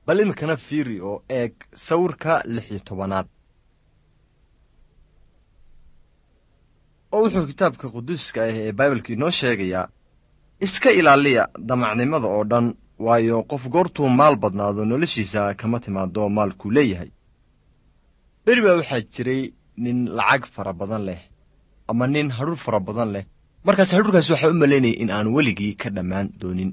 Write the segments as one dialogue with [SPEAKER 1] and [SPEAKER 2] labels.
[SPEAKER 1] bal iminkana fiiri oo eeg sawirka lix iyo tobanaad oo wuxuu kitaabka quduuska ah ee baibalka inoo sheegayaa iska ilaaliya damacnimada oo dhan waayo qof goortuu maal badnaado noloshiisa kama timaado maalkuu leeyahay beri baa waxaa jiray nin lacag fara badan leh ama nin hadhur fara badan leh markaas hadhurkaas waxaa u malaynaya in aan weligii ka dhammaan doonin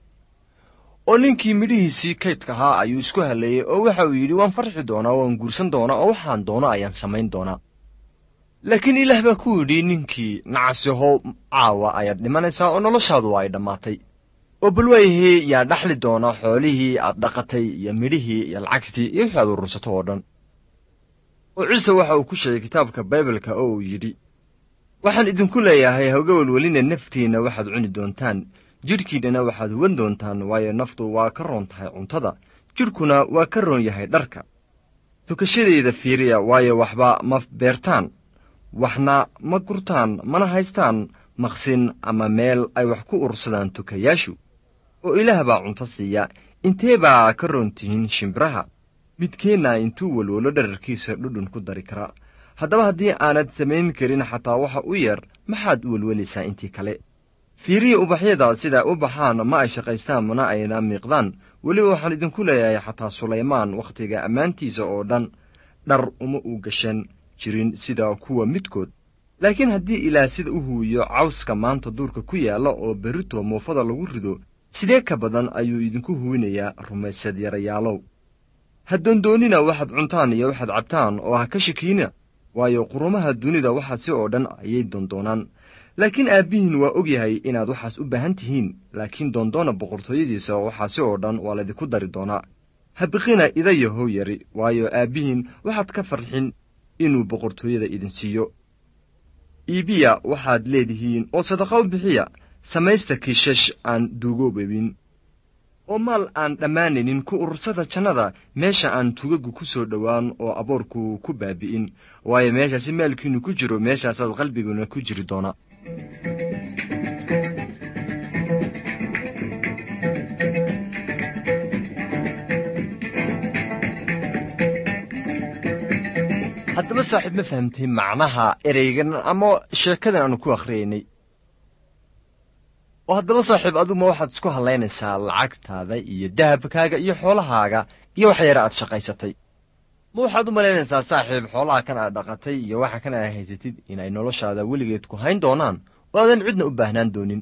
[SPEAKER 1] oo ninkii midhihiisii kaydka ahaa ayuu isku halleeyey oo waxa uu yidhi waan farxi doonaa waan guursan doonaa oo waxaan doono ayaan samayn doonaa laakiin ilaah baa ku yidhi ninkii nacasihow caawa ayaad dhimanaysaa oo noloshaadu ay dhammaatay oo bal waayahee yaa dhaxli doona xoolihii aad dhaqatay iyo midhihii iyo lacagtii iyo wixii aad urursato oo dhan oo ciise waxa uu ku sheegay kitaabka baibalka oo uu yidhi waxaan idinku leeyahay hawga welwelina naftiinna waxaad cuni doontaan jidhkiinnana waxaad huwan doontaan waayo naftu waa ka roon tahay cuntada jidhkuna waa ka roon yahay dharka tukashadayda fiiriya waayo waxba ma beertaan waxna ma gurtaan mana haystaan maqsin ama meel ay wax ku urursadaan tukayaashu oo ilaah baa cunto siiya intee baa ka roon tihiin shimbiraha midkeenna intuu welwelo dhararkiisa dhudhun ku dari karaa haddaba haddii aanad samayn karin xataa waxa u yeer maxaad u welwelaysaa intii kale fiiriya ubaxyada sidaa u baxaan ma ay shaqaystaan mana ayna miiqdaan weliba waxaan idinku leeyahay xataa sulaymaan wakhtiga ammaantiisa oo dhan dhar uma u gashan jirin sida kuwa midkood laakiin haddii ilaah sida u huwiyo cawska maanta duurka ku yaalla oo berrito muufada lagu rido sidee ka badan ayuu idinku huwinayaa rumaysad yarayaalow ha doondoonina waxaad cuntaan iyo waxaad cabtaan oo ha ka shakiina waayo qurumaha dunida waxaasi oo dhan ayay doondoonaan laakiin aabbihiin waa og yahay inaad waxaas u baahan tihiin laakiin doondoona boqortooyadiisa waxaasi oo dhan waa laydinku dari doonaa ha biqina idayahow yari waayo aabbihiin waxaad ka farxin inuu boqortooyada idin siiyo iibiya waxaad leedihiin oo sadaqa u bixiya samaysta kiishash aan duugoobabin oo maal aan dhammaanaynin ku urursada jannada meesha aan tugagu ku soo dhowaan oo aboorku ku baabi'in waayo meeshaasi maalkiinnu ku jiro meeshaasaad qalbiguna ku jiri doona haddaba saaxiib ma fahamtay macnaha ereygan ama sheekadan aanu ku akhriyaynay oo haddaba saaxiib aduguma waxaad isku hallaynaysaa lacagtaada iyo dahabkaaga iyo xoolahaaga iyo wax yare aad shaqaysatay ma waxaad u malaynaysaa saaxiib xoolaha kan aad dhaqatay iyo waxa kan aad haysatid inay noloshaada weligeed ku hayn doonaan oo aadan cidna u baahnaan doonin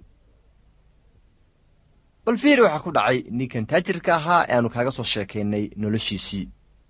[SPEAKER 1] bal fiiri waxaa ku dhacay ninkan taajirka ahaa ee aanu kaaga soo sheekaynay noloshiisii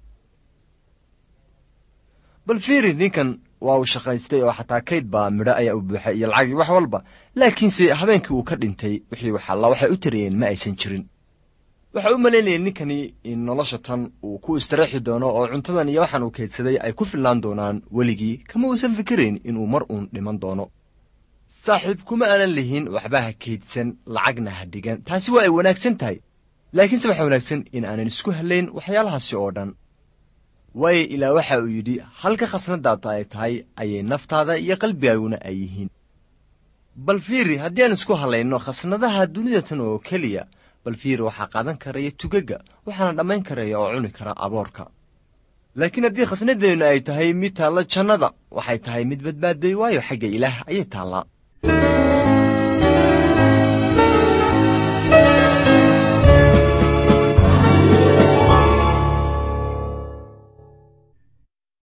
[SPEAKER 1] bal fiiri ninkan waa uu shaqaystay oo xataa kayd baa midho ayaa u buuxay iyo lacagii wax walba laakiinse habeenkii uu ka dhintay wixii waxalla waxay u tarayeen ma aysan jirin waxa u malaynayay ninkani in nolosha tan uu ku istaraexi doono oo cuntadan iyo waxaan uu kaydsaday ay ku fillaan doonaan weligii kama uusan fikirayn inuu mar uun dhiman doono saaxiib kuma aanan lihin waxba ha kaydsan lacagna ha dhigan taasi waa ay wanaagsan tahay laakiinse waxaa wanaagsan in aanan isku hallayn waxyaalahaasi oo dhan waayo ilaa waxa uu yidhi halka khasnadaada ay tahay ayay naftaada iyo qalbigaaguna ay yihiin bal fiiri haddii aan isku hallayno khasnadaha dunida tan oo keliya bal fiiri waxaa qaadan karaya tugagga waxaana dhammayn karaya oo cuni kara aboorka laakiin haddii khasnadeennu ay tahay mid taalla jannada waxay tahay mid badbaaday waayo xagga ilaah ayay taallaa